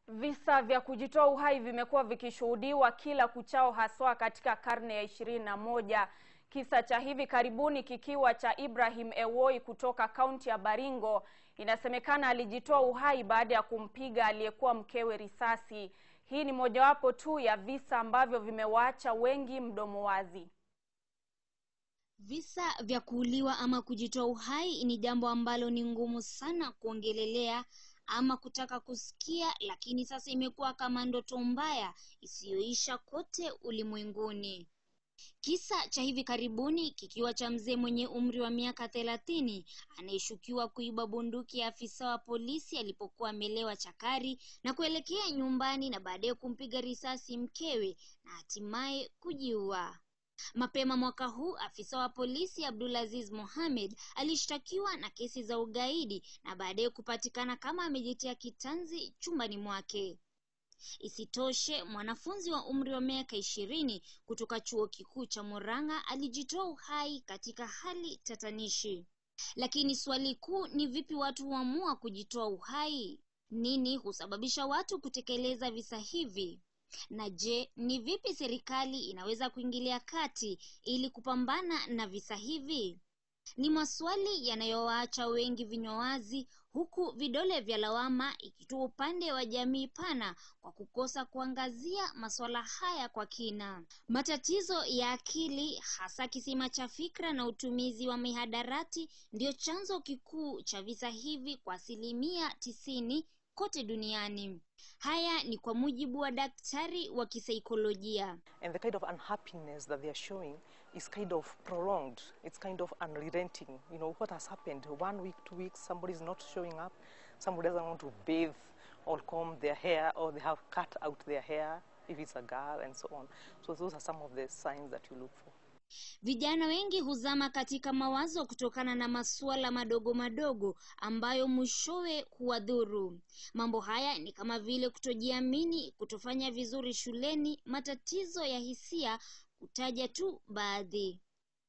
Visa vya kujitoa uhai vimekuwa vikishuhudiwa kila kuchao haswa katika karne ya ishirini na moja. Kisa cha hivi karibuni kikiwa cha Ibrahim Ewoi kutoka kaunti ya Baringo. Inasemekana alijitoa uhai baada ya kumpiga aliyekuwa mkewe risasi. Hii ni mojawapo tu ya visa ambavyo vimewaacha wengi mdomo wazi. Visa vya kuuliwa ama kujitoa uhai ni jambo ambalo ni ngumu sana kuongelelea ama kutaka kusikia, lakini sasa imekuwa kama ndoto mbaya isiyoisha kote ulimwenguni. Kisa cha hivi karibuni kikiwa cha mzee mwenye umri wa miaka thelathini anayeshukiwa kuiba bunduki ya afisa wa polisi alipokuwa amelewa chakari na kuelekea nyumbani na baadaye kumpiga risasi mkewe na hatimaye kujiua. Mapema mwaka huu afisa wa polisi Abdulaziz Mohamed alishtakiwa na kesi za ugaidi na baadaye kupatikana kama amejitia kitanzi chumbani mwake. Isitoshe, mwanafunzi wa umri wa miaka ishirini kutoka chuo kikuu cha Murang'a alijitoa uhai katika hali tatanishi. Lakini swali kuu ni vipi watu huamua kujitoa uhai? Nini husababisha watu kutekeleza visa hivi? Na je, ni vipi serikali inaweza kuingilia kati ili kupambana na visa hivi? Ni maswali yanayowaacha wengi vinywa wazi, huku vidole vya lawama ikitua upande wa jamii pana kwa kukosa kuangazia masuala haya kwa kina. Matatizo ya akili, hasa kisima cha fikra na utumizi wa mihadarati, ndio chanzo kikuu cha visa hivi kwa asilimia tisini kote duniani. Haya ni kwa mujibu wa daktari wa kisaikolojia. and the kind of unhappiness that they are showing is kind of prolonged. It's kind of unrelenting. You know, what has happened? One week, two weeks, somebody's not showing up. Somebody doesn't want to bathe or comb their hair, or they have cut out their hair if it's a girl, and so on. So those are some of the signs that you look for. Vijana wengi huzama katika mawazo kutokana na masuala madogo madogo ambayo mwishowe huwadhuru. Mambo haya ni kama vile kutojiamini, kutofanya vizuri shuleni, matatizo ya hisia, kutaja tu baadhi.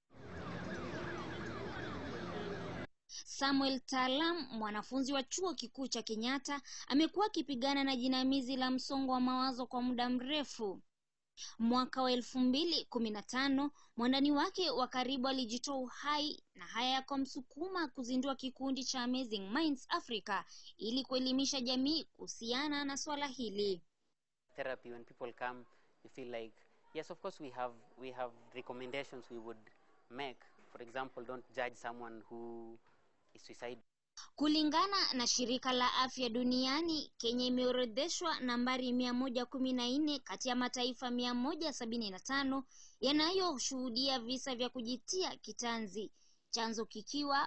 Samuel Talam, mwanafunzi wa chuo kikuu cha Kenyatta, amekuwa akipigana na jinamizi la msongo wa mawazo kwa muda mrefu. Mwaka wa elfu mbili kumi na tano mwandani wake wa karibu alijitoa uhai, na haya yakamsukuma kuzindua kikundi cha Amazing Minds Africa ili kuelimisha jamii kuhusiana na swala hili. therapy when people come you feel like yes of course we have we have recommendations we would make for example don't judge someone who is suicidal Kulingana na shirika la afya duniani, Kenya imeorodheshwa nambari mia moja kumi na nne kati ya mataifa mia moja sabini na tano yanayoshuhudia visa vya kujitia kitanzi, chanzo kikiwa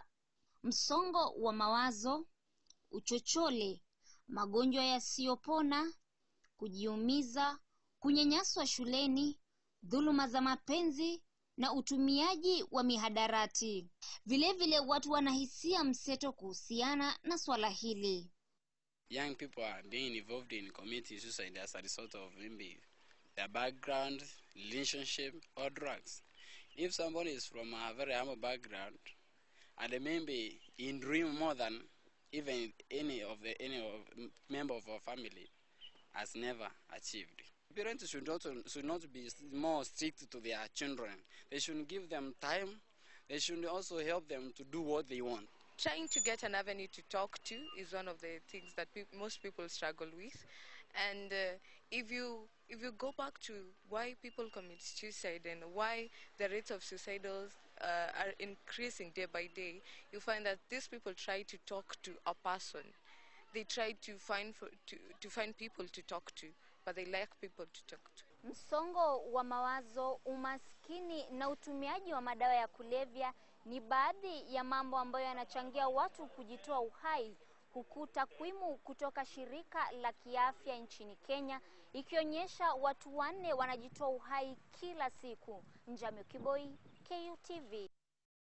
msongo wa mawazo, uchochole, magonjwa yasiyopona, kujiumiza, kunyanyaswa shuleni, dhuluma za mapenzi na utumiaji wa mihadarati. Vilevile watu wanahisia mseto kuhusiana na swala hili. young people are being involved in committing suicide as a result of maybe their background, relationship, or drugs. If somebody is from a very humble background and maybe in dream more than even any of the any of member of our family has never achieved. Parents should not should not be more strict to their children. They should give them time. They should also help them to do what they want. trying to get an avenue to talk to is one of the things that peop most people struggle with and uh, if you if you go back to why people commit suicide and why the rates of suicidals uh, are increasing day by day you find that these people try to talk to a person they try to find for, to, to find people to talk to but they lack people to talk to Msongo wa mawazo, umaskini na utumiaji wa madawa ya kulevya ni baadhi ya mambo ambayo yanachangia watu kujitoa uhai, huku takwimu kutoka shirika la kiafya nchini Kenya ikionyesha watu wanne wanajitoa uhai kila siku. Njamio Kiboi, KUTV.